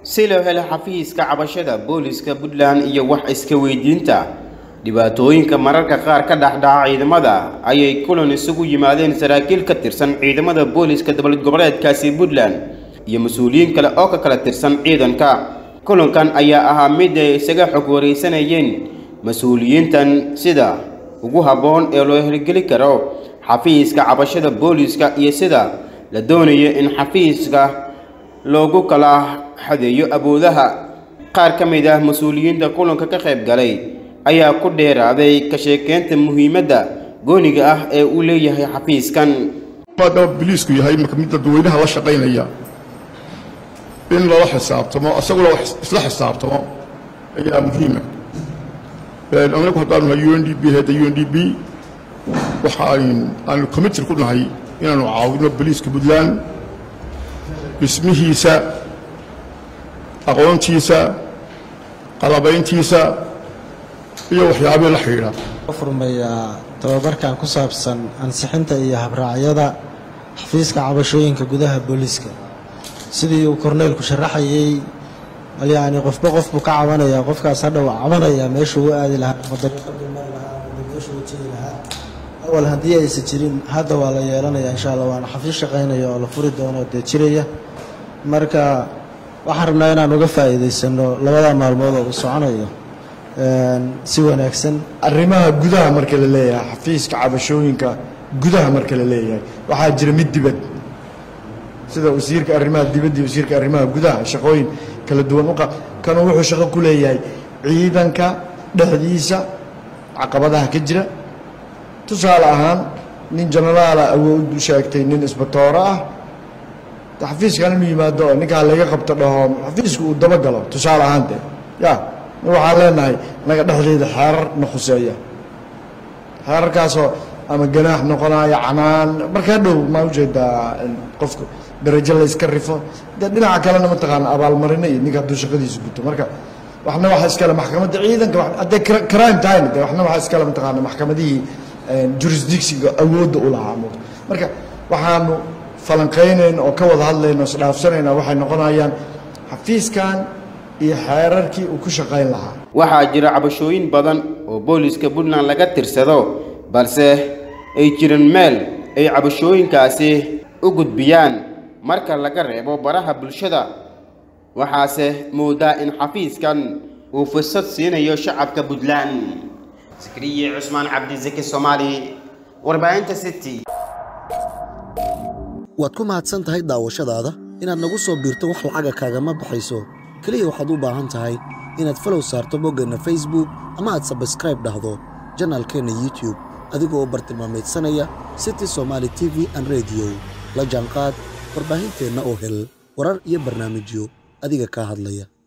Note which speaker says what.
Speaker 1: si loo helo xafiiska cabashada booliska puntland iyo wax iska weydiinta dhibaatooyinka mararka qaar ka dhexdhaca ciidamada ayay kulan isugu yimaadeen saraakiil ka tirsan ciidamada booliska dowlad goboleedkaasi puntland iyo mas-uuliyiin kale oo ka kala tirsan ciidanka kulankan ayaa ahaa mid ay isaga xog wareysanayeen mas-uuliyiintan sida ugu habboon ee loo hirgeli karo xafiiska cabashada booliska iyo sida la doonayo in xafiiska loogu kala xadeeyo awoodaha qaar ka mid ah mas-uuliyiinta kulanka ka qayb galay ayaa ku dheeraaday ka sheekeynta muhiimadda gooniga ah ee uu leeyahay xafiiskan
Speaker 2: maadaama biliisku yahay marka mid dadweynaha la shaqaynaya in lala xisaabtamo isaguna isla xisaabtamo ayaa muhiima anagu haddaanu nahay u n d b heedda u n d b waxa aanu commitir ku nahay inaanu caawino boliiska puntland dhismihiisa aqoontiisa qalabayntiisa iyo waxyaabihii la xidhiidha
Speaker 3: furmayaa tababarkan ku saabsan ansixinta iyo habraacyada xafiiska cabashooyinka gudaha booliiska sidii uu korneylku sharaxayey yacni qofba qof buu ka cabanayaa qofkaas hadha waa cabanayaa meeshuu u aadi lahaa ama dariiqaduu mari lahaa ama meeshuu u jegi lahaa awal haddii aysan jirin hadda waa la yeelanayaa insha allah waana xafiis shaqaynaya oo la furi doono dee jiraya marka waxaan rabnaa inaan uga faa'iidaysano labada maalmood oo uu soconayo si wanaagsan
Speaker 4: arrimaha gudaha marka la leeyahay xafiiska cabashooyinka gudaha marka la leeyahay waxaa jira mid dibad sida wasiirka arrimaha dibadda iyo wasiirka arrimaha gudaha shaqooyin kala duwan uqa kanuu wuxuu shaqo ku leeyahay ciidanka dhexdiisa caqabadaha ka jira tusaale ahaan nin jenaraala awood u sheegtay nin isbatooro ah xafiiskan inuu yimaado oo ninkaa laga qabto dhaho xafiisku uu dabagalo tusaale ahaan de ya waxaan leenahay naga dhexdeeda xeerar na khuseeya xeerarkaasoo ama ganaax noqonaya canaan markaa dhow maa ujeedaa qofku darajo layska rifo dee dhinaca kalena mataqaana abaalmarino iyo ninka hadduu shaqadiisa guto marka waxna waxa iskale maxkamadda ciidanka hadday crime tahayna de waxna waxa iskale mataqaana maxkamadihii jurisdictionka awoodda u lahaa muuqda marka waxaanu falanqaynayna oo ka wada hadlayna o isdhaafsanayna waxay noqonayaan xafiiskan iyo xeerarkii uu ku shaqayn lahaa
Speaker 1: waxaa jira cabashooyin badan oo booliska puntland laga tirsado balse ay jiran meel ay cabashooyinkaasi u gudbiyaan marka laga reebo baraha bulshada waxaase moodaa in xafiiskan uu fursad siinayo shacabka puntland sakriye cusmaan cabdisaki soomaali warbaahinta city
Speaker 5: waad ku mahadsan tahay daawashadaada inaad nagu soo biirto wax lacaga kaagama baxayso keliya waxaad u baahan tahay inaad falow saarto boggeenna facebook ama aad sabskraib dhahdo janaalkeenna youtub adigoo bartilmaamaydsanaya city somaali t v an rediyo la jaanqaad warbaahinteenna oo hel warar iyo barnaamijyo adiga kaa hadlaya